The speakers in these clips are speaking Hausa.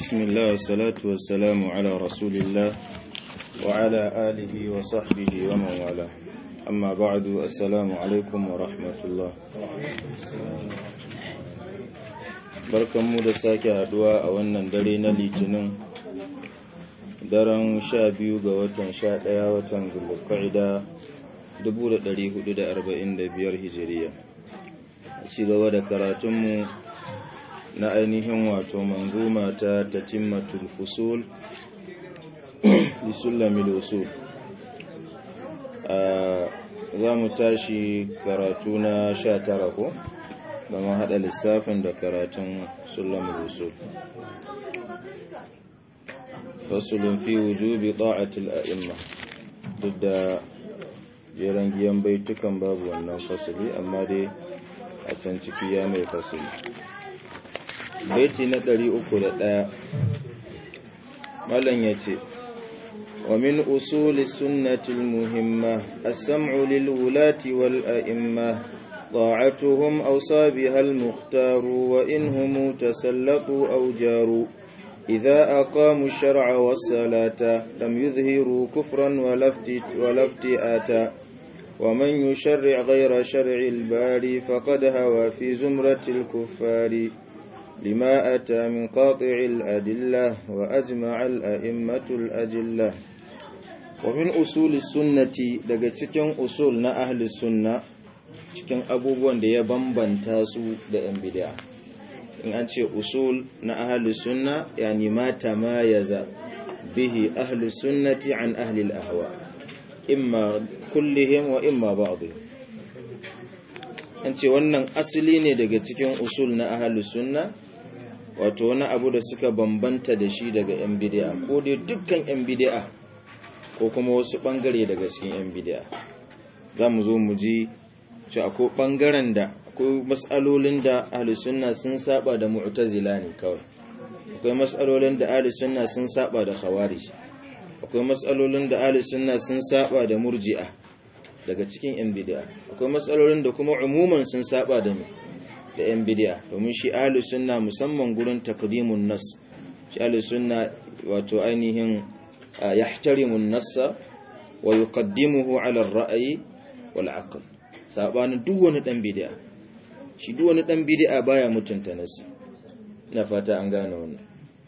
بسم الله والصلاة والسلام على رسول الله وعلى آله وصحبه ومن والاه أما بعد السلام عليكم ورحمة الله barkanmu da sake haduwa a wannan dare na litinin daren sha biyu ga watan sha ɗaya watan zulqa'ida 1445 hijiriya ci gaba da karatunmu na ainihin wato manzuma ta tatimmatul fusul bi sulamil usul za mu tashi karatu na sha tara ko da ma haɗa lissafin da karatun sulamil usul fasulun fi wujubi ta'atul a'imma duk da jeren giyan baitukan babu wannan fasuli amma dai a can ciki ya mai fasuli baiti na ɗari uku da ɗaya malam ya ce wa min usuli sunnatil muhimma as-sam'u lil wulati wal a'imma طاعتهم أوصى بها المختار وإنهم تسلطوا أو جاروا إذا أقاموا الشرع والصلاة لم يظهروا كفرا ولا افتئاتا ومن يشرع غير شرع الباري فقد هوى في زمرة الكفار لما أتى من قاطع الأدلة وأجمع الأئمة الأجلة ومن أصول السنة daga cikin usul na ahli sunna cikin abubuwan da ya bambanta su da yan bid'a in an ce usul na ahli sunna yani ma tamayaza bihi ahli sunnati an ahli al-ahwa imma kullihim wa imma ba'dihim an ce wannan asali ne daga cikin usul na ahli sunna wato wani abu da suka bambanta da shi daga yan bid'a ko dai dukkan yan bid'a ko kuma wasu bangare daga cikin yan bid'a za mu zo mu ji ci akwai bangaren da akwai mas'alolin da ahli sunna sun saba da mu'tazila ne kawai akwai mas'alolin da ahli sunna sun saba da khawarij akwai mas'alolin da ahli sunna sun saba da murji'a daga cikin yan bid'a akwai mas'alolin da kuma umuman sun saba da da yan bid'a domin shi ahli sunna musamman gurin taqdimun nas shi ahli sunna wato ainihin yahtarimu an-nassa wa yuqaddimuhu ala ar-ra'yi wal 'aql sabanin duk wani dan bid'a shi duk wani dan bid'a baya mutunta nasi ina fata an gane wannan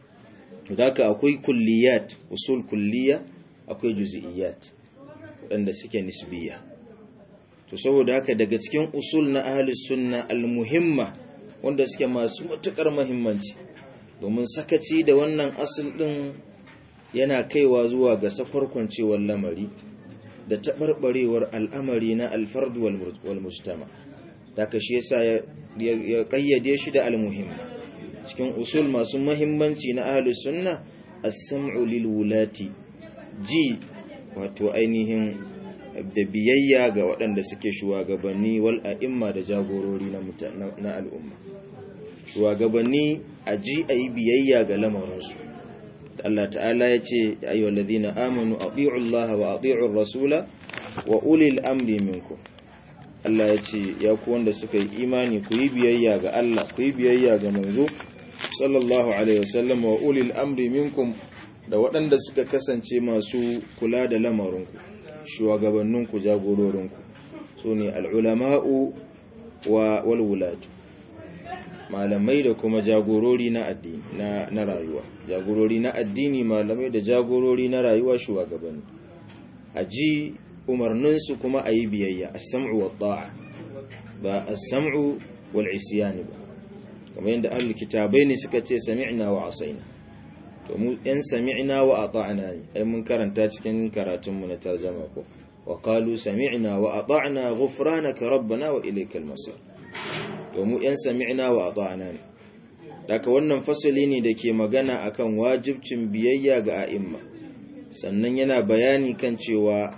haka akwai kulliyat usul kulliya akwai juz'iyat wanda suke nisbiya to saboda haka daga cikin usul na ahli sunna almuhimma wanda suke masu matukar muhimmanci domin sakaci da wannan asul din yana kaiwa zuwa ga safarkwancewar lamari da taɓarɓarewar al'amari na alfardu wal mujtama daga shi yasa ya kayyade shi da almuhimma cikin usul masu muhimmanci na ahli sunna as-sam'u lil wulati ji wato ainihin da biyayya ga waɗanda suke shugabanni wal a'imma da jagorori na na al'umma shugabanni a ji ayi biyayya ga lamarinsu Allah ta'ala ya ce ya ayyuhal ladhina amanu ati'u Allah wa ati'u rasula wa ulil amri minkum Allah ya ce ya ku wanda suka yi imani ku yi biyayya ga Allah ku yi biyayya ga manzo sallallahu alaihi wasallam wa ulil amri minkum da waɗanda suka kasance masu kula da lamarinku shugabanninku jagororinku su ne al'ulama'u wa walwulatu malamai da kuma jagorori na addini na, na rayuwa jagorori na addini malamai da jagorori na rayuwa shugabanni a ji umarninsu kuma a yi biyayya a sam'u wa ta'a ba a sam'u wal isyani ba kamar yadda ahlul kitabai ne suka ce sami'na wa asaina to mu yan sami'na wa ata'na ne ai mun karanta cikin karatun mu na tarjuma ko wa qalu sami'na wa ata'na ghufranaka rabbana wa ilaykal masir to mu yan sami'na wa ata'na ne daga wannan fasali ne da ke magana akan wajibcin biyayya ga a'imma sannan yana bayani kan cewa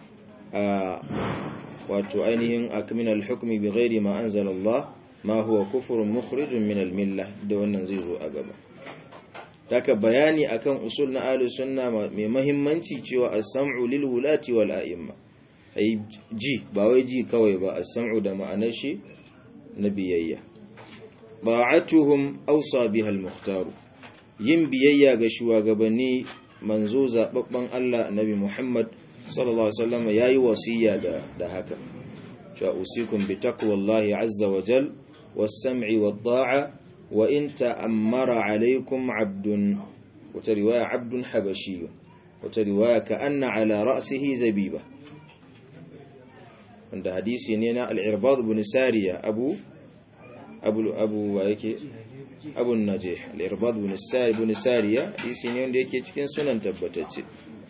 wato ainihin akminal hukmi bi ghairi ma anzalallah ma huwa kufrun mukhrijun min al-millah da wannan zai zo a gaba daga bayani akan usul na ahlus sunna mai muhimmanci cewa as-sam'u lil wulati wal a'imma ai ji ba wai ji kawai ba as-sam'u da ma'anar shi na biyayya ba'atuhum awsa biha al-mukhtar yin biyayya ga shugabanni manzo zababban Allah Nabi Muhammad sallallahu alaihi wasallam yayi wasiya da da haka cewa usikum bi taqwallahi azza wa jal was-sam'i wad-da'a wa in ta'ammara alaykum 'abdun wata riwaya 'abdun habashi wata riwaya ka anna ala ra'sihi zabiba wanda hadisi ne na al-irbad ibn sariya abu abu abu wa yake abu najih al-irbad ibn sariya ibn sariya hadisi ne wanda yake cikin sunan tabbatacce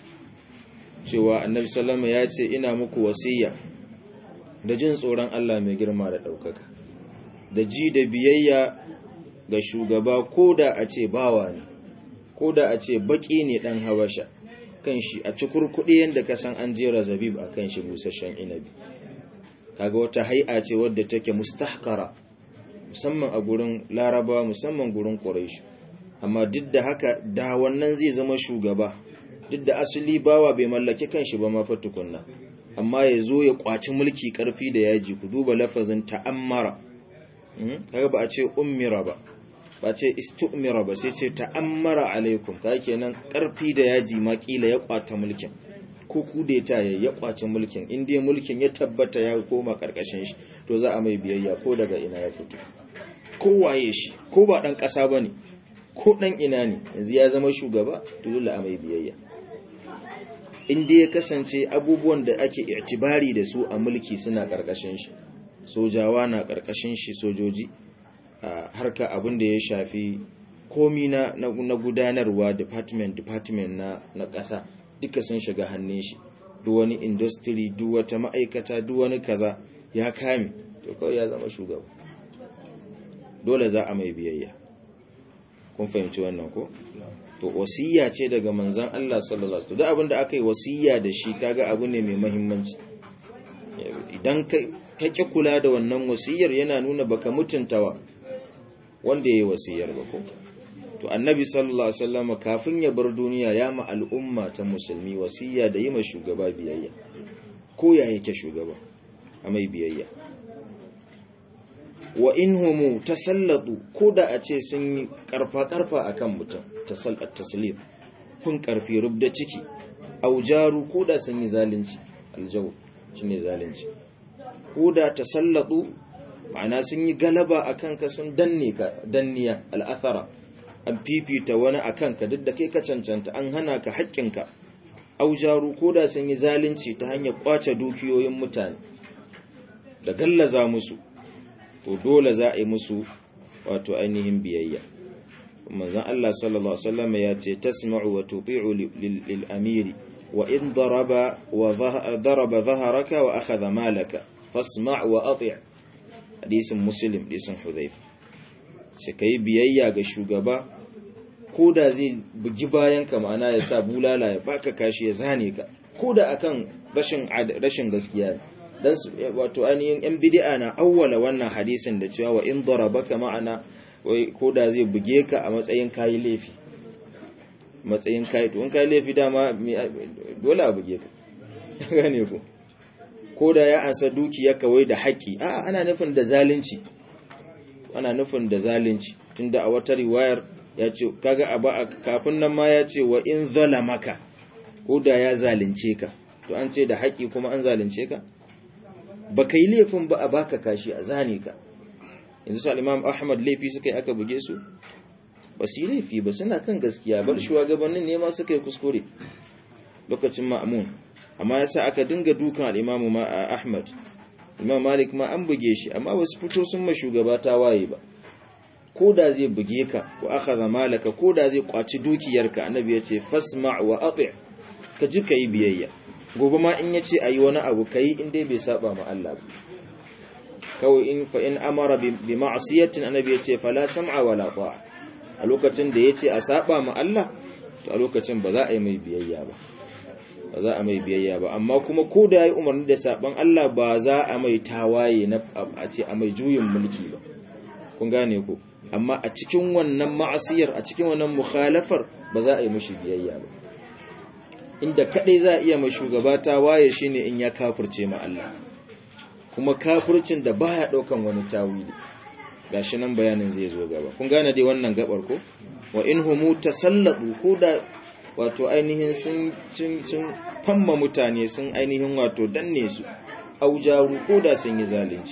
cewa annabi sallama ya ce ina muku wasiya da jin tsoron Allah mai girma da ɗaukaka da ji da biyayya ga shugaba ko da a ce bawa ne ko da a ce baƙi ne ɗan habasha kan shi a cikurkuɗi yadda ka san an jera zabib a kan shi busasshen inabi kaga wata hai'a ce wadda take mustahkara musamman a gurin larabawa musamman gurin ƙuraish amma duk da haka da wannan zai zama shugaba duk da asali bawa bai mallaki kanshi ba ma tukunna amma ya zo ya kwaci mulki karfi da yaji ku duba lafazin ta'ammara kaga ba a ce ummira ba ba ce istu'mira ba sai ce ta'ammara alaikum ka kenan karfi da yaji ma kila ya kwata mulkin ko kudeta ya ya kwaci mulkin in dai mulkin ya tabbata ya koma karkashin shi to za a mai biyayya ko daga ina ya fito ko waye shi ko ba dan kasa bane ko dan ina ne yanzu ya zama shugaba to dole a mai biyayya inda ya kasance abubuwan da ake itibari da su a mulki suna ƙarƙashin shi sojawa na ƙarƙashin shi sojoji a harka abin da ya shafi komi na, na, gudanarwa department department na, na ƙasa duka sun shiga hannun shi duk wani industry duk wata ma'aikata duk wani kaza ya kame to kawai ya zama shugaba dole za a mai biyayya kun fahimci wannan ko to wasiya ce daga manzan Allah sallallahu alaihi wasallam duk abinda aka yi wasiya da shi kaga abu ne mai muhimmanci idan ka ki kula da wannan wasiyar yana nuna baka mutuntawa wanda yayi wasiyar ba ko to annabi sallallahu alaihi wasallam kafin ya bar duniya ya ma al'umma ta musulmi wasiya da yi ma shugaba biyayya ko ya yake shugaba a mai biyayya wa in humu tasallatu ko da a ce sun yi karfa-karfa a kan mutum tasallat taslim kun karfi rubda ciki aujaru ko da sun yi zalunci aljau shi ne zalunci ko da tasallatu ma'ana sun yi galaba a kanka sun danne ka danniya al'athara an fifita wani a kanka duk da kai ka cancanta an hana ka haƙƙinka aujaru ko da sun yi zalunci ta hanyar ƙwace dukiyoyin mutane da gallaza musu to dole za a yi musu wato ainihin biyayya manzon Allah sallallahu alaihi wasallam ya ce tasma'u wa tuti'u lil amiri wa in daraba wa daraba dhahraka wa akhadha malaka fasma' wa ati' hadisin muslim hadisin hudhayfa sai kai biyayya ga shugaba ko da zai bugi bayan ka ma'ana ya sa bulala ya baka kashi ya zane ka ko da akan rashin rashin gaskiya dan wato ainihin yan bid'a na awwala wannan hadisin da cewa wa in darabaka ma'ana wai ko da zai buge ka a matsayin kayi laifi matsayin kayi to in kayi laifi dama dole a buge ka gane ko ko da ya ansa dukiya kawai da haƙi a ana nufin da zalunci ana nufin da zalunci tunda a wata riwayar ya ce kaga a kafin nan ma ya ce wa in zalamaka ko da ya zalunce ka to an ce da haƙi kuma an zalunce ka ba ka yi laifin ba a baka kashi a zane ka yanzu su al'imam ahmad laifi suka yi aka buge su ba su yi laifi ba suna kan gaskiya bar shugabannin ne ma suka yi kuskure lokacin ma'amun amma ya sa aka dinga dukan al'imamu ahmad imam malik ma an buge shi amma wasu fito sun ma shugaba ta waye ba ko da zai buge ka ko aka zama laka ko da zai kwaci dukiyarka annabi ya ce fasma wa ati ka ji ka yi biyayya gobe ma in yace ayi wani abu kai in dai bai saba ma Allah ba kawai in fa in amara bi ma'siyatin annabi yace fala sam'a wala ta'a a lokacin da yace a saba ma Allah to a lokacin ba za a yi mai biyayya ba ba za a mai biyayya ba amma kuma ko da yayi umarni da saban Allah ba za a mai tawaye na a ce a mai juyin mulki ba kun gane ko amma a cikin wannan ma'asiyar a cikin wannan mukhalafar ba za a yi mishi biyayya ba inda kadai za a iya mai shugaba ta waye shine in ya kafirce ma Allah kuma kafircin da baya daukan wani tawili gashi nan bayanin zai zo gaba kun gane dai wannan gabar ko wa in humu tasallatu ko da wato ainihin sun sun sun famma mutane sun ainihin wato danne su aujaru ko da sun yi zalunci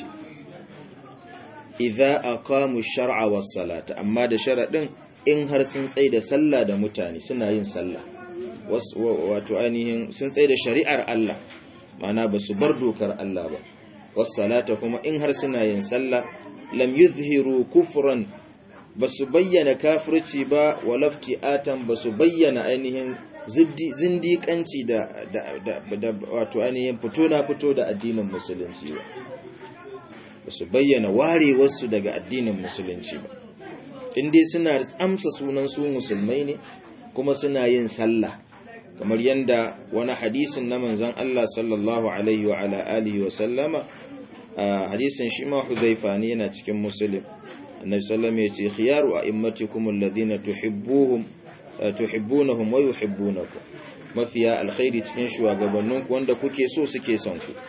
idza aqamu shar'a was salata amma da sharadin in har sun tsaye da sallah da mutane suna yin sallah wato ainihin sun tsaye da shari'ar Allah mana ba su bar dokar Allah ba was salata kuma in har suna yin sallah lam yuzhiru kufran ba su bayyana kafirci ba walafti atan ba su bayyana ainihin zindiƙanci da, da, wato ainihin fito na fito da addinin musulunci ba ba su bayyana warewarsu daga addinin musulunci ba inda suna amsa sunan su musulmai ne kuma suna yin sallah kamar yadda wani hadisin na manzan Allah sallallahu alaihi wa ala alihi wa sallama hadisin shi ma hudhaifa ne yana cikin muslim annabi sallallahu ya ce khiyaru a'immatikum alladhina tuhibbuhum tuhibbunahum wa yuhibbunakum mafiya alkhairi cikin shugabanninku wanda kuke so suke son ku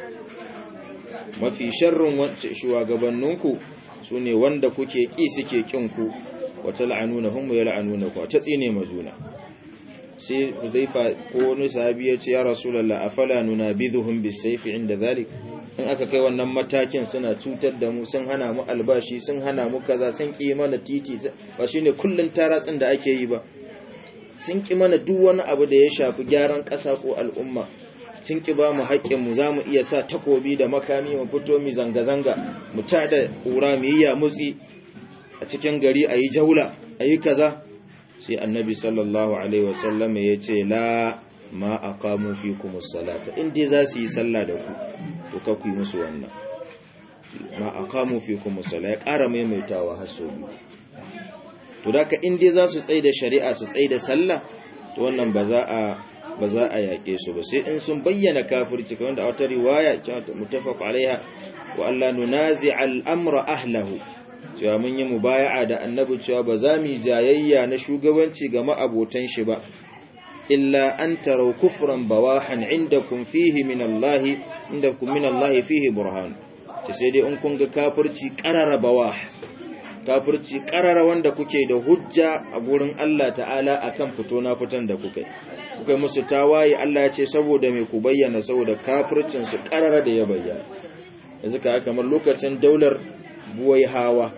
mafi sharrin shugabanninku sune wanda kuke ki suke kin ku wa tal'anunahum wa yal'anunakum ta tsine majuna sai hudhaifa ko wani sahabi ya ce ya rasulullah afala nunabidhuhum bisayfi inda dhalik in aka kai wannan matakin suna cutar da mu sun hana mu albashi sun hana mu kaza sun ki mana titi ba shine kullun taratsin da ake yi ba sun ki mana duk wani abu da ya shafi gyaran ƙasa ko al'umma sun ki ba mu haƙƙin mu zamu iya sa takobi da makami mu fito mu zanga zanga mu tada ƙura mu yi ya mutsi a cikin gari ayi jaula ayi kaza sai annabi sallallahu alaihi wasallam ya ce la ma aqamu fikumus salata in dai za su yi sallah da ku to ka ku yi musu wannan ma aqamu fikum musalla ya ƙara maimaitawa har sau biyu to da ka in dai za su tsaye da shari'a su tsaye da sallah to wannan ba za a ba za a yaƙe su ba sai in sun bayyana kafirci kamar da wata riwaya mutafaq alaiha wa Allah nunazi al-amra ahlahu cewa mun yi mubaya'a da annabi cewa ba za mu jayayya na shugabanci ga ma'abotan shi ba illa an tarau kufran bawahan indakum fihi min Allah indakum min Allah fihi burhan ce sai dai in kun ga kafirci qarara bawah kafirci qarara wanda kuke da hujja a gurin Allah ta'ala akan fito na fitan da kuke kuka musu tawaye Allah ya ce saboda me ku bayyana saboda kafircin su qarara da ya bayyana yanzu ka kamar lokacin daular buwai hawa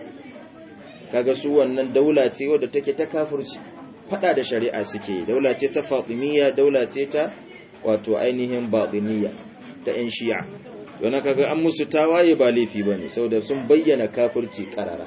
kaga su wannan daula ce wadda take ta kafirci fada da shari'a suke daula ce ta fatimiyya daula ce ta wato ainihin batiniyya ta yan shi'a don kaga an musu tawaye ba laifi bane saboda sun bayyana kafirci karara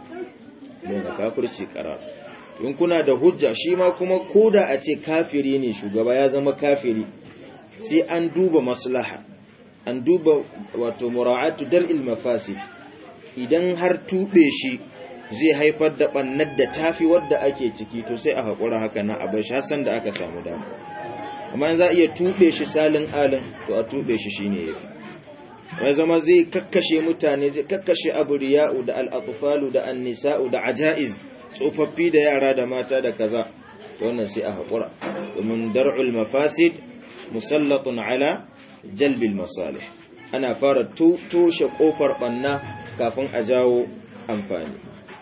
bayyana kafirci karara in kuna da hujja shi ma kuma koda a ce kafiri ne shugaba ya zama kafiri sai an duba maslaha an duba wato mura'atu dar'il mafasid idan har tube shi zai haifar da ɓannar da tafi wadda ake ciki to sai a haƙura haka na abin shi hassan da aka samu dama amma za a iya tuɓe shi salin alin to a tuɓe shi shi ne ya fi wani zama zai kakkashe mutane zai kakkashe abu riya'u da al'atufalu da annisa'u da aja'iz tsofaffi da yara da mata da kaza to wannan sai a haƙura domin dar'ul mafasid musallatun ala jalbil masalih ana fara toshe ƙofar ɓanna kafin a jawo amfani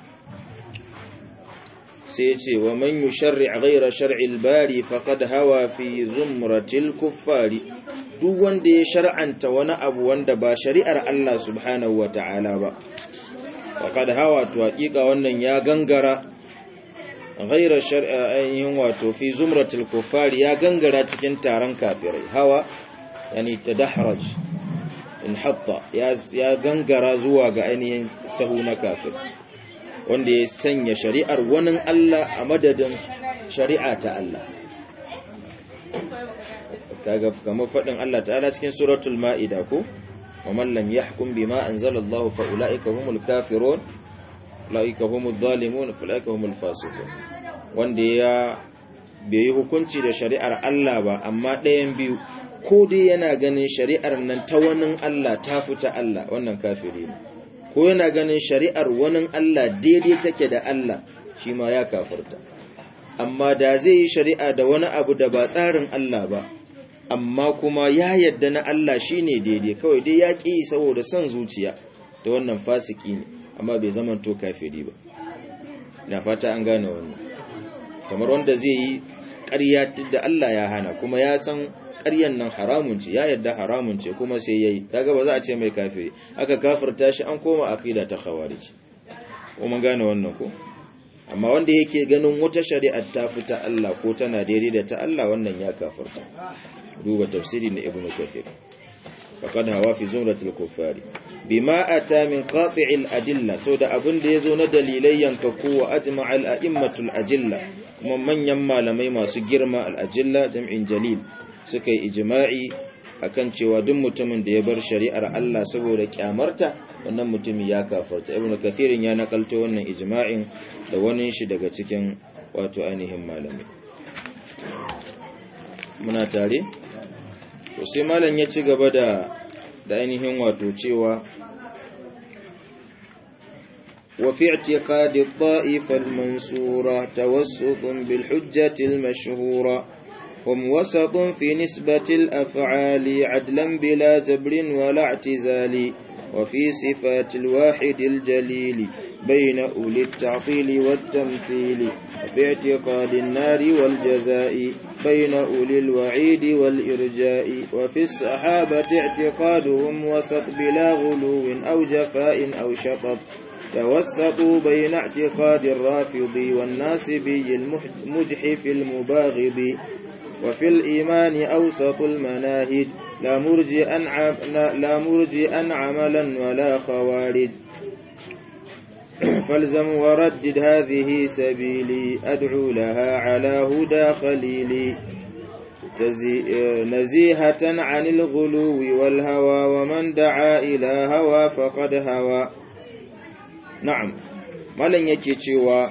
sai ce wa man yusharri' ghayra shar'il bari faqad hawa fi zumratil kuffari duk wanda ya shar'anta wani abu wanda ba shari'ar Allah subhanahu wata'ala ba faqad hawa to hakika wannan ya gangara ghayra shar'in wato fi zumratil kuffari ya gangara cikin taron kafirai hawa yani tadahraj in hatta ya gangara zuwa ga ainihin sahu na kafir wanda ya sanya shari'ar wani Allah a madadin shari'a ta Allah kaga kamar fadin Allah ta'ala cikin suratul ma'ida ko wa man lam yahkum bima anzalallahu fa ulaika humul kafirun ulaika humuz zalimun fa ulaika humul fasiqun wanda ya bai yi hukunci da shari'ar Allah ba amma ɗayan biyu ko dai yana ganin shari'ar nan ta wani Allah ta fita Allah wannan kafiri ne ko yana ganin shari'ar wani Allah daidai take da Allah shi ma ya kafirta amma da zai yi shari'a da wani abu da ba tsarin Allah ba amma kuma ya yadda na Allah shine daidai kawai dai ya ƙi saboda son zuciya ta wannan fasiki ne amma bai zama to kafiri ba na fata an gane wannan kamar wanda zai yi ƙarya da Allah ya hana kuma ya san ƙaryan nan haramun ce ya yadda haramun ce kuma sai yayi kaga ba za a ce mai kafiri aka kafirta shi an koma aqida ta khawarij kuma gane wannan ko amma wanda yake ganin wata shari'ar ta fita Allah ko tana daidai da ta Allah wannan ya kafirta duba tafsiri na ibnu kathir faqad hawa fi zumratil kuffari bima ata min qati'il adilla so da abin da yazo na dalilai yanka kowa ajma'al a'immatul ajilla kuma manyan malamai masu girma al ajilla jam'in jalil suka yi ijma'i akan cewa duk mutumin da ya bar shari'ar Allah saboda kyamarta wannan mutumin ya kafarta ibnu kathirin ya nakalto wannan ijma'in da wani shi daga cikin wato ainihin malamai muna tare to sai malam ya ci gaba da da ainihin wato cewa wa fi i'tiqadi ad-da'ifa al-mansura tawassutun bil hujjati al-mashhura هم وسط في نسبة الأفعال عدلا بلا جبر ولا اعتزال وفي صفات الواحد الجليل بين أولي التعطيل والتمثيل وفي اعتقاد النار والجزاء بين أولي الوعيد والإرجاء وفي الصحابة اعتقادهم وسط بلا غلو أو جفاء أو شطط توسطوا بين اعتقاد الرافض والناصبي المجحف المباغض وفي الإيمان أوسط المناهج لا مرجئا لا مرجئا عملا ولا خوارج فالزم وردد هذه سبيلي أدعو لها على هدى خليلي نزيهة عن الغلو والهوى ومن دعا إلى هوى فقد هوى نعم ملن yake cewa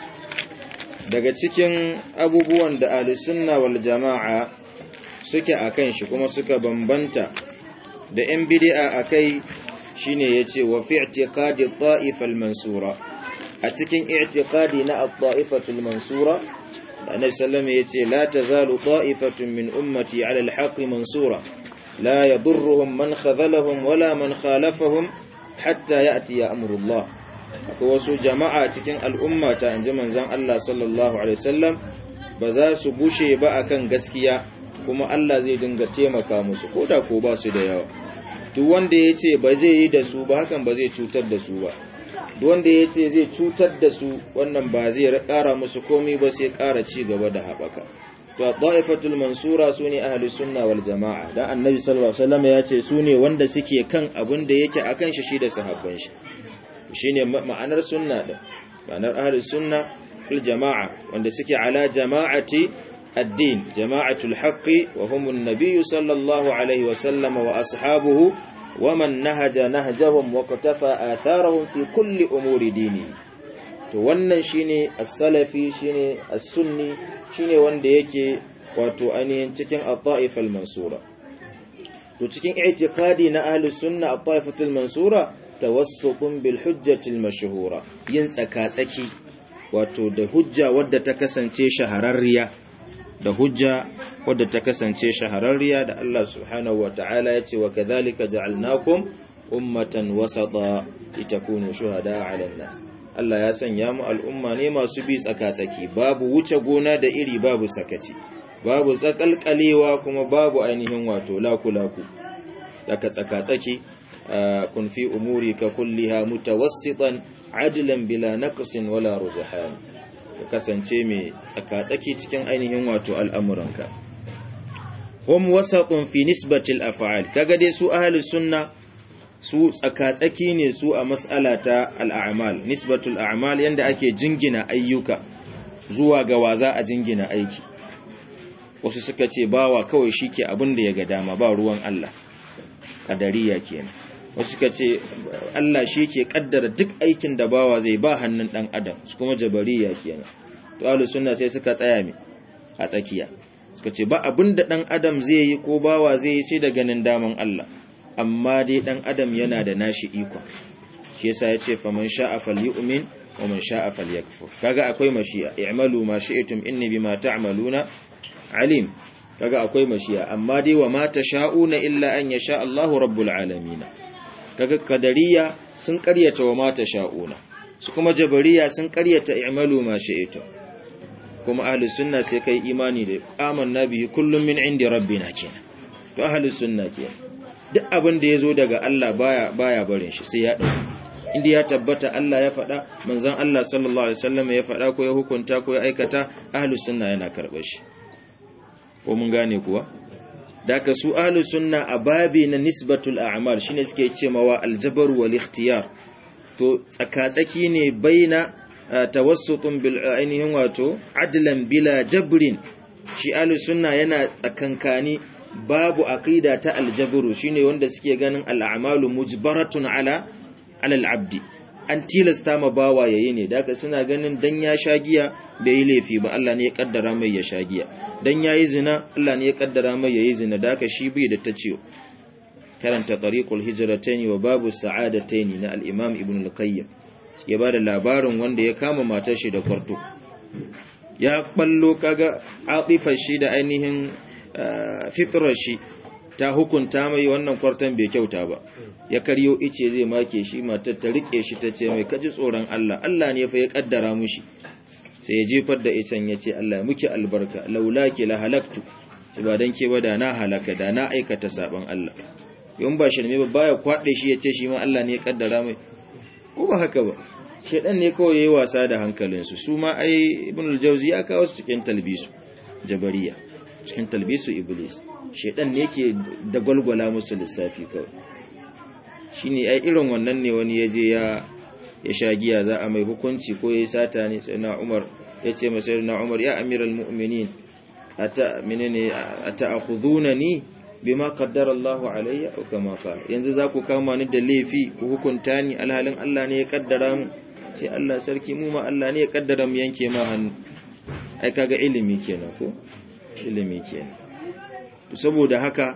daga cikin abubuwan da alisunna wal jama'a suke akan shi kuma suka bambanta da ‘yan bidi'a a kai shi ne ya ce wa fi i'tiqadi ta'ifal mansura a cikin i'tiqadi na ta'ifatul mansura da annabi sallama ya ce la tazalu ta'ifatun min ummati ala alhaqi mansura la yadurruhum man khadhalahum wala man khalafahum hatta ya'ti ya amrullah akwai wasu jama'a cikin al'ummata inji manzon Allah sallallahu alaihi wasallam ba za su gushe ba akan gaskiya kuma Allah zai dinga taimaka musu koda ko ba su da yawa duk wanda ya ce ba zai yi da su ba hakan ba zai cutar da su ba duk wanda ya ce zai cutar da su wannan ba zai ƙara musu komi ba sai ƙara ci gaba da haɓaka to ta'ifatul mansura su ne ahli sunna wal jama'a dan annabi sallallahu alaihi wasallam ya ce su ne wanda suke kan abin da yake akan shi shi da sahabban shi shine ma'anar sunna din ma'anar ahli sunna fil jama'a wanda suke ala jama'ati الدين جماعة الحق وهم النبي صلى الله عليه وسلم وأصحابه ومن نهج نهجهم وقتفى آثارهم في كل أمور دينه to wannan shine as-salafi shine as-sunni shine wanda yake wato ainihin cikin at-ta'if al-mansura to cikin i'tiqadi na ahli sunna at-ta'ifatul mansura tawassukun bil hujjati al-mashhura yin tsaka-tsaki wato da hujja wadda ta kasance shahararriya da hujja wadda ta kasance shahararriya da Allah subhanahu wa ta'ala ya ce wa kadhalika ja'alnakum ummatan wasata litakunu shuhada 'ala an-nas Allah ya sanya mu al'umma ne masu bi tsaka-tsaki babu wuce gona da iri babu sakaci babu tsakalkalewa kuma babu ainihin wato laku-laku daga tsaka-tsaki kun fi umuri ka kulliha mutawassitan adlan bila naqsin wala rujhan ka kasance mai tsaka-tsaki cikin ainihin wato al'amuranka. Hum wasatun fi nisbatil af'al kaga dai su ahli sunna su tsaka-tsaki ne su a mas'ala ta al'amal nisbatul a'mal yanda ake jingina ayyuka zuwa ga waza a jingina aiki wasu suka ce bawa kawai shike abin da ya ga dama ba ruwan Allah kadariya kenan wasu suka ce Allah shi ke kaddara duk aikin da bawa zai ba hannun dan adam su kuma jabariya kenan to ahlus sunna sai suka tsaya mi a tsakiya suka ce ba abin da dan adam zai yi ko bawa zai yi sai da ganin daman Allah amma dai dan adam yana da nashi iko shi yasa yace faman sha'a falyu'min wa man sha'a falyakfur kaga akwai mashi'a i'malu ma shi'tum inni bima ta'maluna alim kaga akwai mashi'a amma dai wa ma tasha'una illa an yasha Allahu rabbul alamin kaga kadariya sun karyata wa mata sha'una su kuma jabariya sun karyata i'malu ma shi'tu kuma ahli sunna sai kai imani da amanna bihi kullum min indi rabbina kenan to ahli sunna kenan duk abin da yazo daga Allah baya baya barin shi sai ya dauki inda ya tabbata Allah ya faɗa manzon Allah sallallahu alaihi wasallam ya faɗa ko ya hukunta ko ya aikata ahli sunna yana karɓar shi ko mun gane kuwa daga su ahli sunna a babi na nisbatul a'mal shine suke cewa aljabar wal ikhtiyar to tsakatsaki ne baina tawassutun bil ainihin wato adlan bila jabrin shi ahli sunna yana tsakankani babu aqida ta aljabru shine wanda suke ganin al'amalu mujbaratun ala ala al'abdi an tilasta ma bawa yayi ne daga suna ganin dan ya sha giya bai yi laifi ba Allah ne ya kaddara mai ya sha giya dan yayi zina Allah ne ya kaddara mai yayi zina daga shi bai da tace karanta tariqul hijratayn wa babu sa'adatayn na al-imam ibn al-qayyim ya bada labarin wanda ya kama matar shi da kwarto ya ballo kaga atifar shi da ainihin fitrar shi ta hukunta mai wannan kwarton bai kyauta ba ya karyo ice zai make shi matar ta rike shi ta ce mai kaji tsoron Allah Allah ne fa ya kaddara mushi sai ya jefar da icen ya ce Allah ya muki albarka laulaki la halaktu ci ba dan ke ba da na halaka da na aikata saban Allah yun ba shirme ba baya kwade shi ya ce shi ma Allah ne ya kaddara mai ko ba haka ba shedan ne kawai yayi wasa da hankalinsu su ma ai ibn al-jawzi ya kawo su cikin talbisu jabariya cikin talbisu iblis shedan ne yake da gwalgwala musu lissafi kawai shine ai irin wannan ne wani yaje ya ya sha giya za a mai hukunci ko yayi sata ne sai na Umar yace masa na Umar ya amiral mu'minin ata menene ata'khudunani bima qaddara Allah alayya aw kama qala yanzu za ku kama ni da laifi ku hukunta ni alhalin Allah ne ya kaddara mu sai Allah sarki mu ma Allah ne ya kaddara mu yanke ma hannu ai kaga ilimi kenan ko ilimi kenan to saboda haka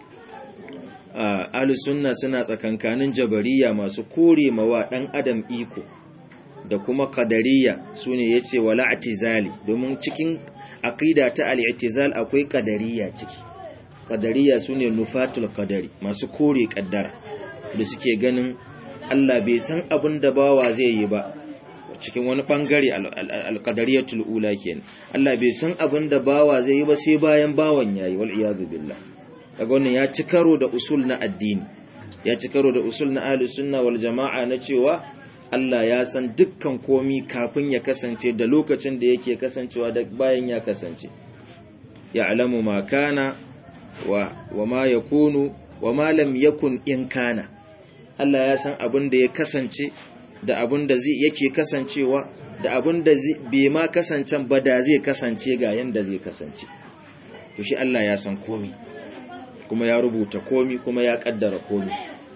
ahli sunna suna tsakankanin jabariya masu kore mawa dan adam iko da kuma qadariya sune yace wala atizali domin cikin aqida ta al-i'tizal akwai qadariya ciki qadariya sune nufatul qadari masu kore kaddara da suke ganin Allah bai san abin da bawa zai yi ba cikin wani bangare al-qadariyatul ula kenan Allah bai san abin da bawa zai yi ba sai bayan bawan yayi wal iyad billah kaga wannan ya ci karo da usul na addini ya ci karo da usul na ahli sunna wal jama'a na cewa Allah ya san dukkan komi kafin ya kasance da lokacin da yake kasancewa da bayan ya kasance ya'lamu ma kana wa wa ma yakunu wa ma lam yakun in kana Allah ya san abin da ya kasance da abin da zai yake kasancewa da abin da bai ma kasancen ba da zai kasance ga yanda zai kasance to shi Allah ya san komi kuma ya rubuta komi kuma ya kaddara komi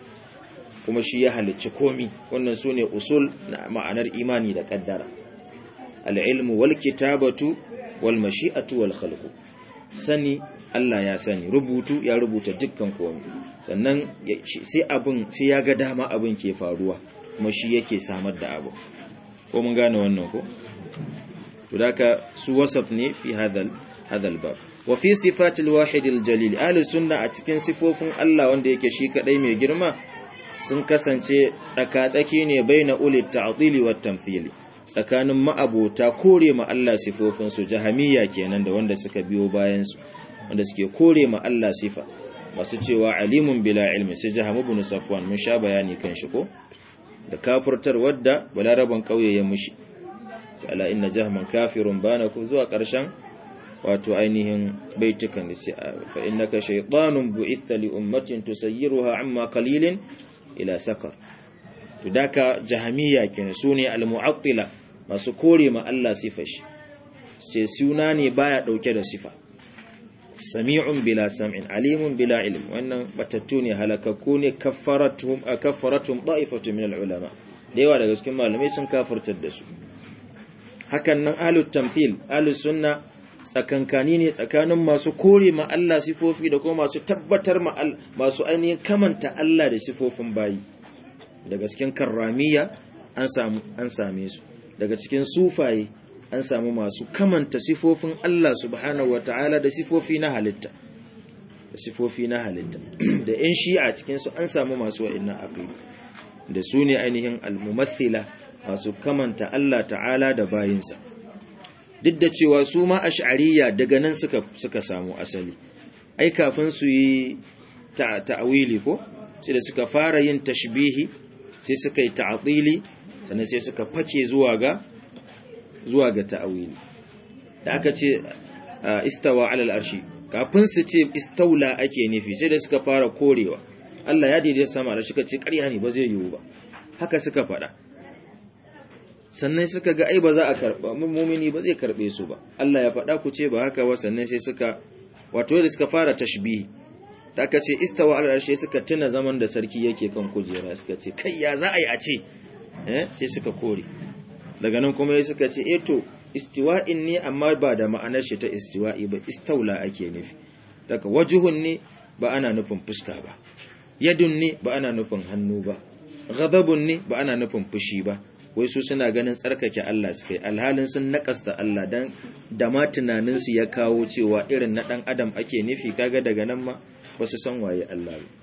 kuma shi ya halicci komi wannan su ne usul na ma'anar imani da kaddara al'ilmu wal kitabatu wal mashi'atu wal khalqu sani Allah ya sani rubutu ya rubuta dukkan komi sannan sai abin sai ya ga dama abin ke faruwa kuma shi yake samar da abu ko mun gane wannan ko to daka su wasaf ne fi hadal hadal bab wa fi sifatil wahidil jalil ahli sunna a cikin sifofin Allah wanda yake shi kadai mai girma sun kasance tsakatsaki ne baina ulit ta'tili wat tamthili tsakanin ma'abota kore ma Allah sifofin su jahamiyya kenan da wanda suka biyo bayan su wanda suke kore ma Allah sifa masu cewa alimun bila ilmi sai jaham ibn safwan mun sha bayani kan shi ko da kafirtar wadda balaraban kauye ya mushi ala inna jahman kafirun bana ku zuwa karshen wato ainihin baitukan da ce fa innaka shaytanun bu'itha li ummatin tusayyiruha amma qalilin ila sakar to daka jahamiya kenan sune almu'attila masu kore ma Allah sifar shi ce suna ne baya dauke da sifa sami'un bila sam'in alimun bila ilm wannan batattu ne halakakku ne kaffaratum kaffaratum da'ifatu min ulama da yawa daga cikin malamai sun kafirtar da su hakan nan ahlut tamthil ahlus sunna tsakankani ne tsakanin masu kore ma Allah sifofi da kuma masu tabbatar ma masu ainihin kamanta Allah da sifofin bayi daga cikin karramiya an samu an same su daga cikin sufaye an samu masu kamanta sifofin Allah subhanahu wataala da sifofi na halitta da sifofi na halitta da yan shi'a cikin su an samu masu wa'annan aqidu da su ne ainihin al-mumathila masu kamanta Allah ta'ala da bayinsa duk da cewa su ma ash'ariyya daga nan suka suka samu asali ai kafin su yi ta'awili ko sai da suka fara yin tashbihi sai suka yi ta'atili sannan sai suka fake zuwa ga zuwa ga ta'awili da aka ce istawa alal arshi kafin su ce istaula ake nufi sai da suka fara korewa Allah ya daidaita sama da suka ce ƙarya ne ba zai yiwu ba haka suka faɗa sannan suka ga ai ba za a karɓa mumini ba zai karɓe su ba Allah ya faɗa ku ce ba haka ba sannan sai suka wato da suka fara tashbihi da aka ce istawa alal arshi suka tuna zaman da sarki yake kan kujera suka ce kai ya za a yi a ce eh sai suka kore daga nan kuma suka ce eh to istiwa'in ne amma ba da ma'anar shi ta istiwa'i ba istaula ake nufi daga wajuhun ne ba ana nufin fuska ba yadun ne ba ana nufin hannu ba ghadabun ne ba ana nufin fushi ba wai su suna ganin tsarkake Allah su kai alhalin sun nakasta Allah dan da ma tunanin su ya kawo cewa irin na dan adam ake nufi kaga daga nan ma ba su san waye Allah ba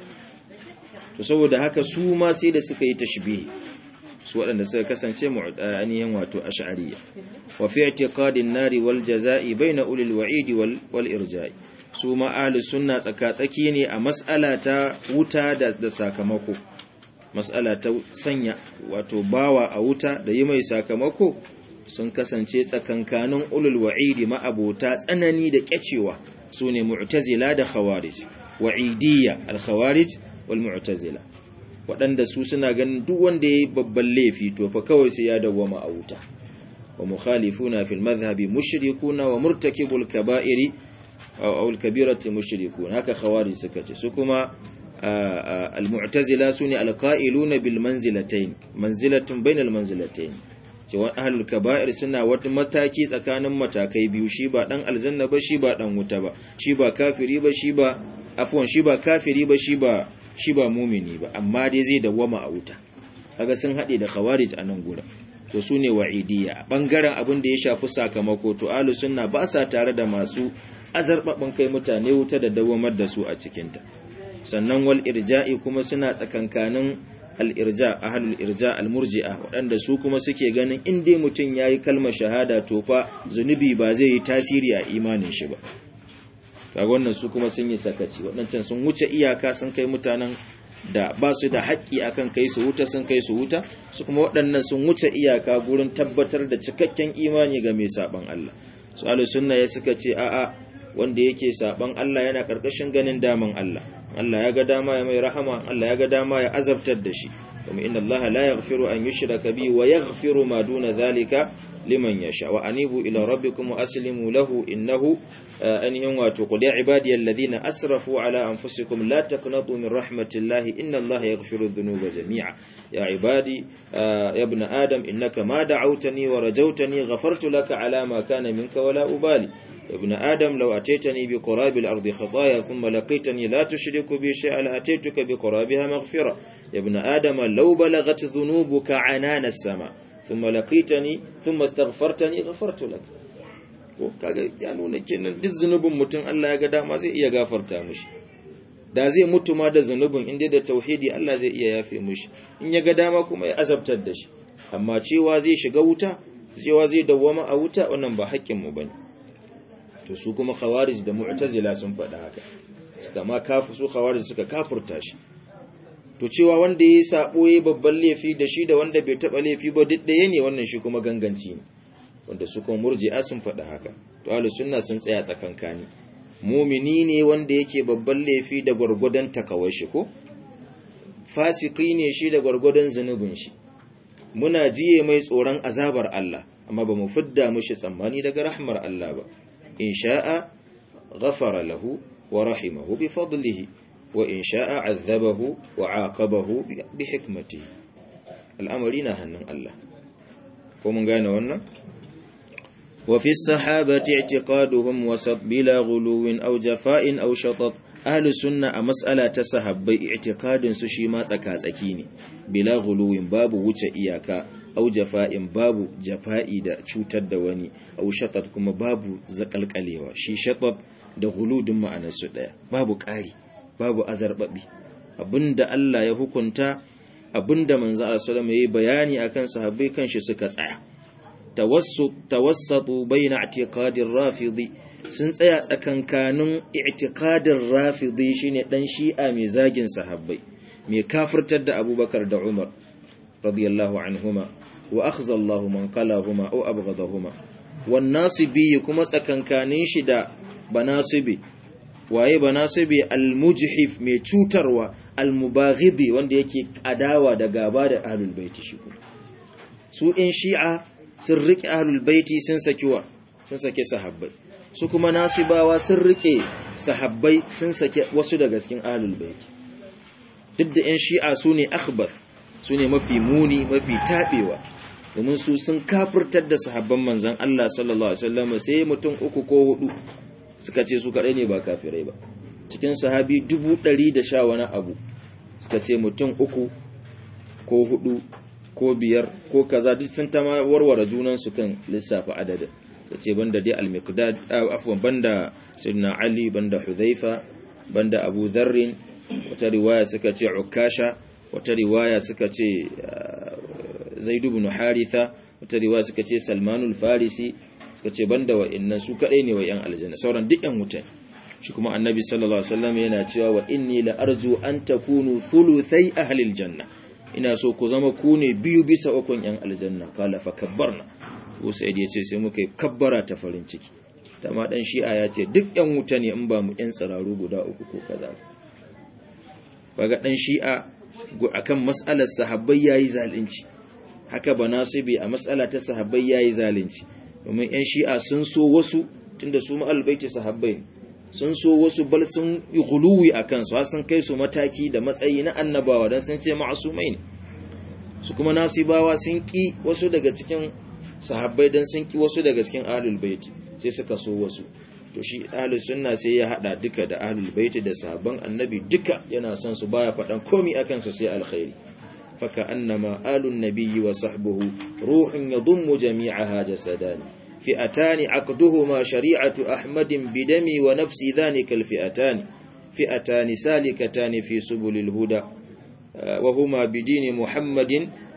to saboda haka su ma sai da suka yi tashbihi su waɗanda suka kasance mu'aniyan wato ash'ariyya wa fi i'tiqadin nari wal jazaa'i baina ulil wa'idi wal wal irja'i su ma ahli sunna tsaka-tsaki ne a mas'ala ta wuta da, da sakamako mas'ala ta sanya wato bawa a wuta da yi mai sakamako sun kasance tsakankanin ulul wa'idi ma'abota tsanani da kyacewa su ne mu'tazila da khawarij wa'idiyya al-khawarij wal mu'tazila waɗanda su suna ganin duk wanda ya yi babban laifi to fa kawai sai ya dawwama a wuta wa mukhalifuna fil madhhabi mushrikuna wa murtakibul kaba'iri aw al-kabirati mushrikuna haka khawarij suka ce su kuma al-mu'tazila sune al-qa'iluna bil manzilatayn manzilatun bainal manzilatayn cewa ahlul kaba'ir suna wata mataki tsakanin matakai biyu shi ba dan aljanna ba shi ba dan wuta ba shi ba kafiri ba shi ba afwan shi ba kafiri ba shi ba shi ba mumini ba amma dai zai dawwama a wuta kaga sun hade da khawarij a nan gurin to su ne wa'idiyya bangaren abin da ya shafi sakamako to ahlus sunna ba sa tare da masu azarbabin kai mutane wuta da dawamar da su a cikin ta sannan wal irja'i kuma suna tsakankanin al irja ahlul irja al murji'a waɗanda su kuma suke ganin in dai mutum yayi kalmar shahada to fa zunubi ba zai yi tasiri a imanin shi ba kaga wannan su kuma sun yi sakaci waɗancan sun wuce iyaka sun kai mutanen da ba su da haƙƙi akan kai su wuta sun kai su wuta su kuma waɗannan sun wuce iyaka gurin tabbatar da cikakken imani ga mai saban Allah su sunna ya suka ce a'a wanda yake saban Allah yana karkashin ganin daman Allah Allah ya ga dama ya mai rahama Allah ya ga dama ya azabtar da shi kuma inna Allah la yaghfiru an yushraka bi wa yaghfiru ma duna dhalika liman yasha wa anibu ila rabbikum wa aslimu lahu innahu anhum wa tuqul ya ibadiy alladhina asrafu ala anfusikum la taqnatu min rahmatillahi inna allaha yaghfiru dhunuba jami'a ya ibadi ya ibn adam innaka ma da'awtani wa rajawtani ghafartu laka ala ma kana minka wa la ubali ابن آدم لو أتيتني بقراب الأرض خطايا ثم لقيتني لا تشرك بي شيئا لأتيتك بقرابها مغفرة يا ابن آدم لو بلغت ذنوبك عنان السماء ثم لقيتني ثم استغفرتني غفرت لك kaga ya nuna kenan duk zunubin mutum Allah ya ga dama zai iya gafarta mishi da zai mutu ma da zunubin inda da tauhidi Allah zai iya yafe mishi in ya ga dama kuma ya azabtar da shi amma cewa zai shiga wuta cewa zai dawwama a wuta wannan ba haƙƙin mu bane to su kuma khawarij da mu'tazila sun faɗa haka suka ma kafu su khawarij suka kafurta shi to cewa wanda yayi sabo yayi babban laifi da shi da wanda bai taba laifi ba duk ɗaya ne wannan shi kuma ganganci ne wanda su kuma murji'a sun faɗa haka to ahlus sunna sun tsaya tsakankani mumini ne wanda yake babban laifi da gwargwadon takawar shi ko fasiki ne shi da gwargwadon zunubin shi muna jiye mai tsoron azabar Allah amma ba mu fidda mushi tsammani daga rahmar Allah ba in sha'a ghafara lahu wa rahimahu bi fadlihi wa in sha'a azzabahu wa aqabahu bi hikmatihi al'amari na hannun Allah ko mun gane wannan wa fi sahabati i'tiqaduhum wasat bila ghuluwin aw jafa'in aw shatat ahlus sunna a mas'ala ta sahabbai i'tiqadin su shi ma tsaka-tsaki ne bila ghuluwin babu wuce iyaka au jafa'in babu jafa'i da cutar da wani au shatat kuma babu zakalkalewa shi shatat da huludin ma'anar su daya babu ƙari babu azarbabi abinda Allah ya hukunta abinda manzo Allah sallallahu alaihi bayani akan sahabbai kanshi suka tsaya tawassut tawassatu baina i'tiqadir rafidi sun tsaya tsakankanin i'tiqadin rafidi shine dan shi'a mai zagin sahabbai mai kafirtar da Abubakar da Umar radiyallahu anhuma wa akhza Allah man qalahuma aw abghadahuma wan nasibi kuma tsakankanin shi da banasibi waye banasibi almujhif mai cutarwa almubaghidi wanda yake adawa da gaba da ahlul baiti shi kuma su in shi'a sun rike ahlul baiti sun saki wa sun sake sahabbai su kuma nasibawa sun rike sahabbai sun sake wasu daga cikin ahlul baiti duk da in shi'a su ne akhbath su ne mafi muni mafi tabewa domin su sun kafirtar da sahabban manzon Allah sallallahu alaihi wasallam sai mutum uku ko hudu suka ce su kadai ne ba kafirai ba cikin sahabi dubu ɗari da sha wani abu suka ce mutum uku ko hudu ko biyar ko kaza duk sun ta warware junansu kan lissafa adadin ta ce banda dai al-miqdad afwan banda sayyidina ali banda hudhaifa banda abu dharrin wata riwaya suka ce ukasha wata riwaya suka ce zaid ibn haritha wata riwaya suka ce salmanul farisi suka ce banda wa'annan su kadai ne wa yan aljanna sauran duk yan wuta shi kuma annabi sallallahu alaihi wasallam yana cewa wa inni la arju an takunu thuluthai ahli aljanna ina so ku zama ku ne biyu bisa ukun yan aljanna kala fa kabbarna Usaid ya ce sai muka yi kabbara ta farin ciki ma dan shi'a ya ce duk yan wuta ne in ba mu yan tsiraru guda uku ko kaza kaga dan shi'a akan mas'alar sahabbai yayi zalunci haka ba nasibi a mas'ala ta sahabbai yayi zalunci domin yan shi'a sun so wasu tunda su ma'al baiti sahabbai sun so wasu bal sun yi guluwi a kansu har sun kai su mataki da matsayi na annabawa don sun ce ma'asumai ne su kuma nasibawa sun ki wasu daga cikin sahabbai don sun ki wasu daga cikin ahlul baiti sai suka so wasu to shi ahlus sunna sai ya hada duka da ahlul baiti da sahabban annabi duka yana son su baya faɗan komi akan su sai alkhairi faka annama alun nabiyyi wa sahbuhu ruhun yadhummu jami'aha jasadani فئتان عقدهما شريعة أحمد بدمي ونفسي ذلك الفئتان فئتان سالكتان في سبل الهدى وهما بدين محمد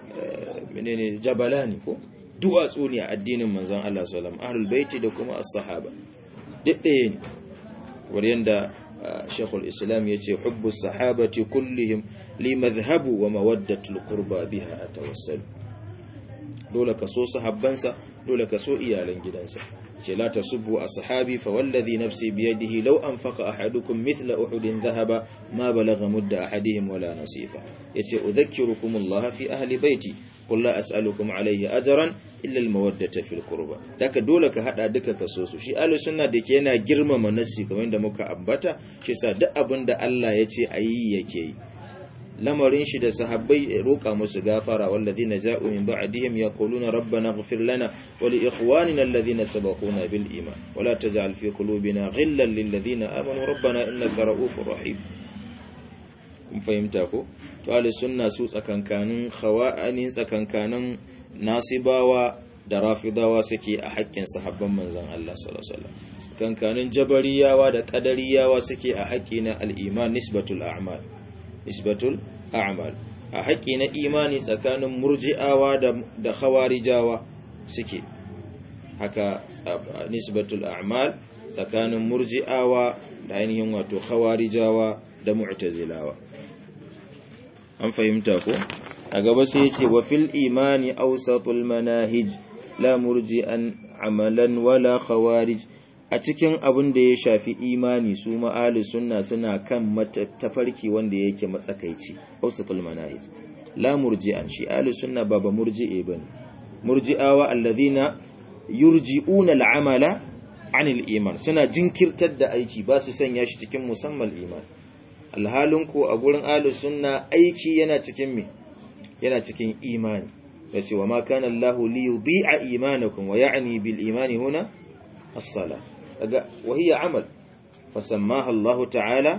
من جبلان دواسوني الدين من زان الله صلى الله عليه وسلم أهل البيت دكما الصحابة دقين وريندا شيخ الإسلام يتي حب الصحابة كلهم لمذهب ومودة القربى بها أتوسل dole ka so sahabbansa dole ka so iyalan gidansa ce la tasubbu ashabi fa wallazi nafsi biyadihi law anfaqa ahadukum mithla uhudin dhahaba ma balagha mudda ahadihim wala nasifa yace udhakkirukum Allah fi ahli baiti qul la as'alukum alayhi ajran illa al-mawaddata fil qurba daka dole ka hada duka ka so su shi ahlus sunna da ke yana girmama nasi kamar da muka ambata shi sa duk abinda Allah yace ayi yake yi lamarin shi da sahabbai roƙa musu gafara wallazina ja'u min ba'dihim yaquluna rabbana ighfir lana wa li ikhwanina alladhina sabaquna bil iman wa la taj'al fi qulubina ghillan lil ladina amanu rabbana innaka ra'ufur rahim kun fahimta ko to ahli sunna su tsakankanin khawa'ani tsakankanin nasibawa da rafidawa suke a haƙƙin sahabban manzon Allah sallallahu alaihi wasallam tsakankanin jabariyawa da qadariyawa suke a haƙƙi na al-iman nisbatul a'mal nisbatul a'mal a haƙƙi na imani tsakanin murji'awa da khawarijawa suke haka nisbatul a'mal tsakanin murji'awa da ainihin wato khawarijawa da mu'tazilawa an fahimta ko a gaba sai yace wa fil imani awsatul manahij la murji'an amalan wala khawarij a cikin abin da ya shafi imani su ma'ali sunna suna kan tafarki wanda yake matsakaici ausatul manahij la murji'an shi ahli sunna ba ba murji'e bane murji'awa alladhina yurji'una al'amala anil iman suna jinkirtar da aiki ba su sanya shi cikin musamman iman alhalin ko a gurin ahli sunna aiki yana cikin me yana cikin imani yace wa ma kana Allahu li yudhi'a imanakum wa ya'ni bil imani huna as-salah وهي عمل فسماها الله تعالى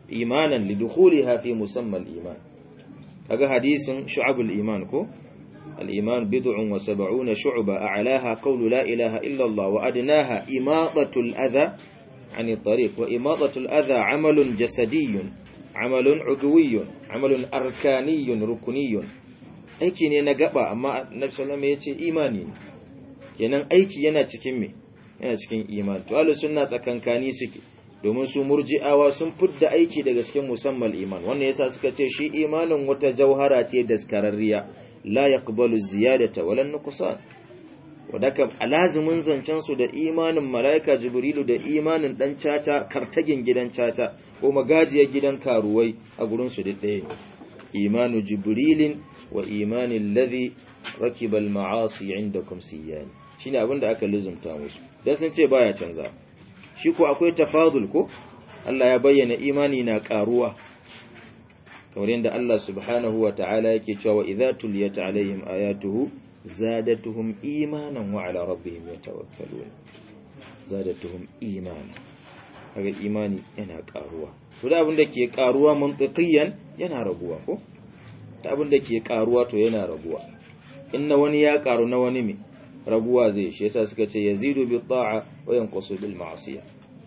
إيمانا لدخولها في مسمى الإيمان هذا حديث شعب الإيمان كو al-iman bid'un wa sab'una shu'ba a'laha qawlu la ilaha illa Allah wa adnaha imatatu al-adha 'an at-tariq wa imatatu al-adha 'amalun jasadiyyun 'amalun 'udwiyyun 'amalun arkaniyyun rukuniyyun aiki ne na gaba amma Annabi sallallahu alaihi wasallam yace imani ne kenan aiki yana cikin me yana cikin imani to ahlus sunna tsakankani suke domin su murji'awa sun fidda aiki daga cikin musamman iman wannan yasa suka ce shi imanin wata jauhara ce daskararriya la yaqbalu ziyadata wala nuqsan wadaka alazimin zancen su da imanin malaika jibrilu da imanin dan caca kartagin gidan caca ko magajiyar gidan karuwai a gurin su ɗaya imanu jibrilin wa imanin ladhi rakiba al-ma'asi indakum siyani shine abinda aka lizumta musu dan sun ce baya canza shi ko akwai tafadul ko Allah ya bayyana imani na karuwa kamar yadda Allah subhanahu wa ta'ala yake cewa idza tuliyat alaihim ayatuhu zadatuhum imanan wa ala rabbihim yatawakkalun zadatuhum imanan kaga imani yana karuwa to da abinda ke karuwa mantiqiyan yana raguwa ko ta abinda ke karuwa to yana raguwa inna wani ya karu na wani me raguwa zai shi yasa suka ce yazidu bi ta'a wa yanqusu bil ma'siyah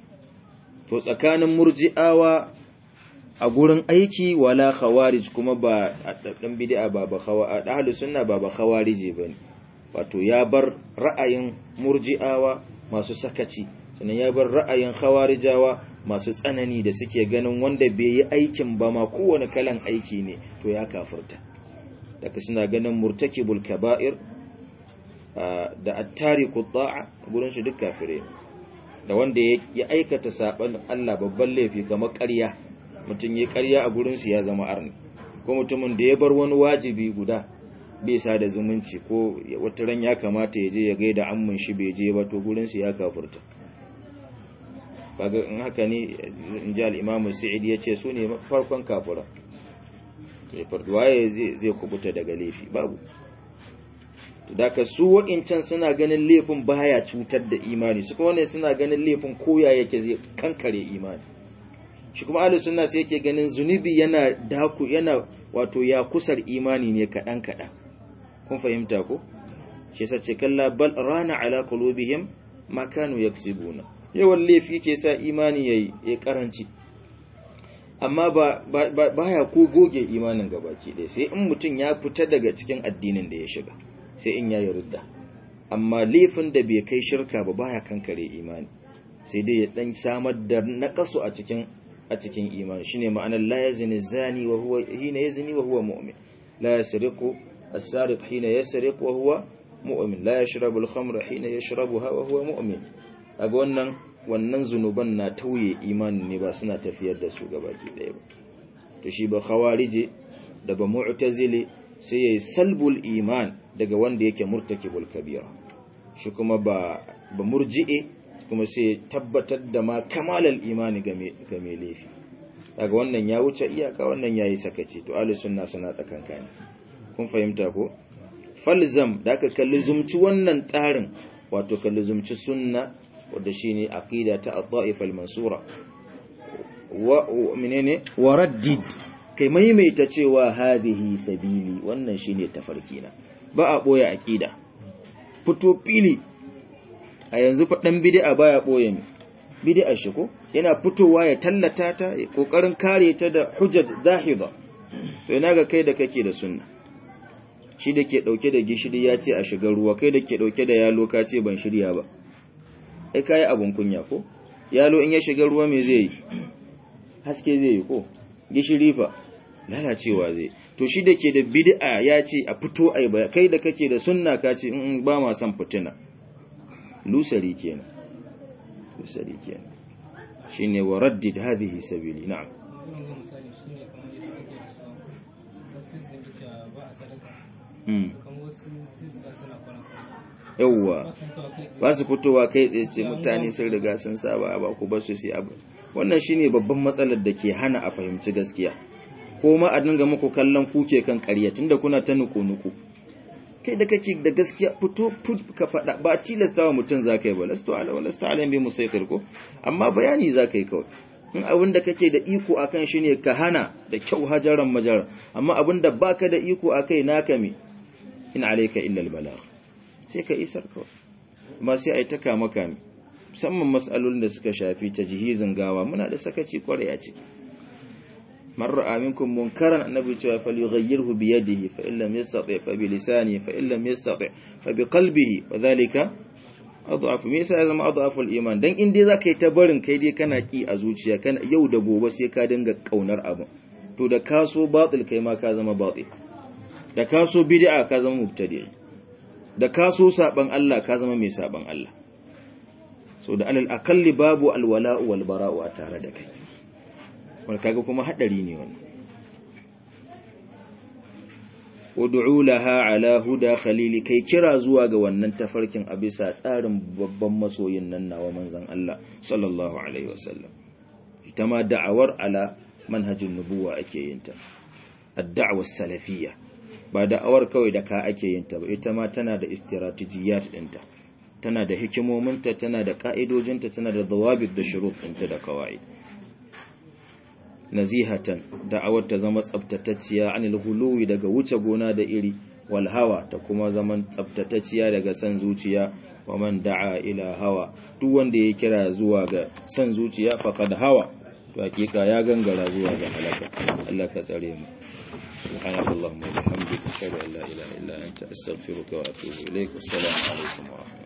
to tsakanin murji'awa a gurin aiki wala khawarij kuma ba dan bid'a ba ba khawa ahlus sunna ba ba khawarije bane wato ya bar ra'ayin murji'awa masu sakaci sannan ya bar ra'ayin khawarijawa masu tsanani da suke ganin wanda bai yi aikin ba ma kowane kalan aiki ne to ya kafirta daga suna ganin murtakibul kaba'ir da attariku ta'a gurin shi duk kafire da wanda ya aikata saban Allah babban laifi kamar ƙarya mutum ya ƙarya a gurin su ya zama arni ko mutumin da ya bar wani wajibi guda bai sa da zumunci ko wata ran ya kamata ya je ya gaida ammun shi bai je ba to gurin su ya kafurta kaga in haka ne in ji al-Imam Sa'id ya ce su ne farkon kafura to farduwaye zai zai kubuta daga laifi babu daga su wa'incan suna ganin laifin baya cutar da imani su kuma ne suna ganin laifin koya yake zai kankare imani shi kuma ahlus sunna sai yake ganin zunubi yana daku yana wato ya kusar imani ne kadan kadan kun fahimta ko shi yasa ce kalla bal rana ala qulubihim ma kanu yaksibuna yawan laifi ke sa imani yayi ya karanci amma ba baya ko goge imanin gabaki ɗaya sai in mutum ya fita daga cikin addinin da ya shiga sai in yayi ridda amma laifin da bai kai shirka ba baya kankare imani sai dai ya dan samar da naqasu a cikin a cikin imani shine ma'anar la yazni zani wa huwa hina yazni wa huwa mu'min la yasriqu as-sariq hina yasriq wa huwa mu'min la yashrabu al-khamra hina yashrabuha wa huwa mu'min kaga wannan wannan zunuban na tauye imanin ne ba suna tafiyar da su gabaki daya ba to shi ba khawarije da ba mu'tazili sai yayi salbul iman daga wanda yake murtakibul kabira shi kuma ba ba murji'e kuma sai tabbatar da ma kamalal imani ga mai laifi daga wannan ya wuce iyaka wannan yayi sakaci to ahlus sunna suna tsakankani kun fahimta ko falzam da aka kalli zumci wannan tsarin wato kalli zumci sunna wanda shine aqida ta ad-da'if al-mansura wa menene waraddid kai maimaita cewa hadhihi sabili wannan shine tafarki na ba a boye aqida fito fili a yanzu fa dan bid'a baya boye mi bid'a shi ko yana fitowa ya tallata ta kokarin kare ta da hujjat zahida to ina ga kai da kake da sunna shi da ke dauke da gishiri ya ce a shiga ruwa kai da ke dauke da yalo ka ce ban shirya ba ai kai abun kunya ko yalo in ya shiga ruwa me zai yi haske zai yi ko gishiri fa lalacewa zai to shi da ke da bid'a ya ce a fito ai ba kai da kake da sunna ka ce in ba ma san fitina lusari kenan lusari kenan shine wa raddid hadhihi sabili na'am yawwa ba su fitowa kai tsaye mutane sun riga sun saba ba ku ba su sai abu wannan shine babban matsalar da ke hana a fahimci gaskiya ko ma a dinga muku kallon kuke kan ƙarya tunda kuna ta nuku-nuku kai da kake da gaskiya fito ka faɗa ba tilasta wa mutum za ka yi ba lasto ala wa lasto ala bai musaitir ko amma bayani za ka yi kawai in abin da kake da iko a kan shi ne ka hana da kyau hajaran majaran amma abin da baka da iko a kai naka me in alayka illa al-balagh sai ka isar kawai amma sai ai taka maka musamman mas'alolin da suka shafi tajhizin gawa muna da sakaci kwarai a ciki man ra'a minkum munkaran annabi cewa falyughayyirhu bi yadihi fa in lam yastati fa bi lisanihi fa in lam yastati fa bi qalbihi wa dhalika adhafu me yasa ya zama adhafu al-iman dan in dai zaka yi ta barin kai dai kana ki a zuciya kana yau da gobe sai ka dinga kaunar abu to da ka so batil kai ma ka zama batil da ka so bid'a ka zama mubtadi da ka so saban Allah ka zama mai saban Allah so da alal akalli babu alwala'u wal bara'u a tare da kai wanda kaga kuma hadari ne wannan ud'u laha ala huda khalili kai kira zuwa ga wannan tafarkin a bisa tsarin babban masoyin nan nawa manzon Allah sallallahu alaihi wasallam ita ma da'awar ala manhajin nubuwa ake yin ta ad-da'wa salafiyya ba da'awar kawai da ka ake yin ta ba ita ma tana da istiratijiyat ɗinta tana da hikimominta tana da ka'idojinta tana da dawabit da shurut ɗinta da kawai nazihatan da'awar ta zama tsaftatacciya anil huluwi daga wuce gona da iri wal hawa ta kuma zaman tsaftatacciya daga san zuciya wa man da'a ila hawa duk wanda ya kira zuwa ga san zuciya faqad hawa to hakika ya gangara zuwa ga halaka Allah ka tsare mu سبحانك اللهم وبحمدك اشهد ان لا اله الا انت استغفرك واتوب اليك والسلام عليكم ورحمه الله